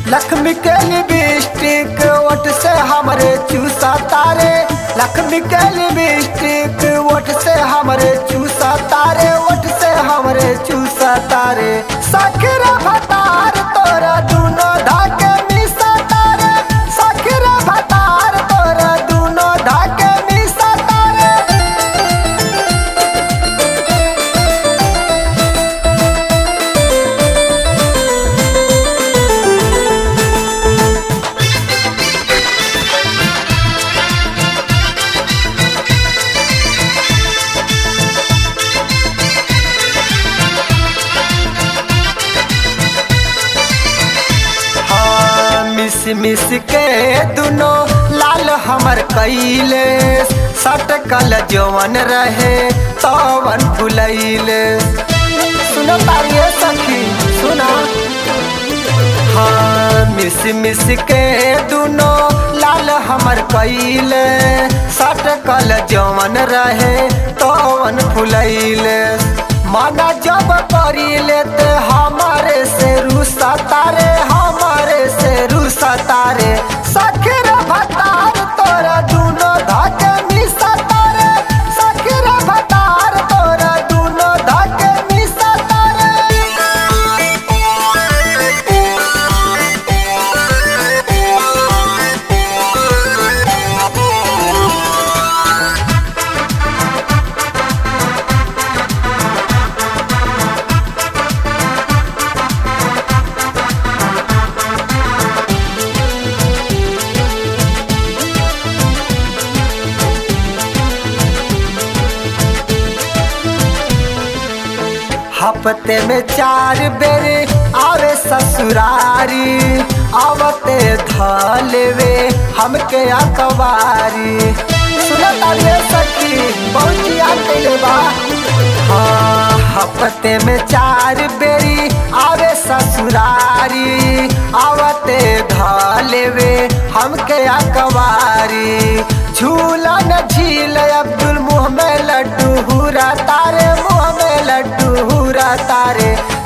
लक्ष्मी के लिपस्टिक ओठ से हमरे चूसा तारे लक्ष्मी के लिपस्टिक ओठ से हमरे चूसा तारे ओठ से हमरे चूसा तारे सखरा भतार तोरा दूनो धाके मिसा तारे सखरा भतार तोरा दूनो धाके मिसा तारे हाँ, मिस मिस के दुनो लाल हमर कैले सटकल जवन रहे तवन फुलैले सुनो तारिये सखी सुना हाँ मिस मिस के दुनो लाल हमर कैले सटकल जवन रहे तवन फुलैले माना जब करिले ते हमारे से रुसा तारे हमारे से रुसा तारे सखीर भतार तोरा दूनो धाके मिसा तारे सखीर भतार तोरा दूनो धाके मिसा हफ्ते में चार बेरे आवे ससुरारी आवते धलेवे हमके अकबारी सुनो तालिए सखी पहुंचिया कैले बा हाँ हफ्ते में चार बेरी आवे ससुरारी आवते धलेवे हमके अकबारी झूला न झील अब्दुल मुँह में लड्डू हुरा तारे मुँह में लड्डू हुरा तारे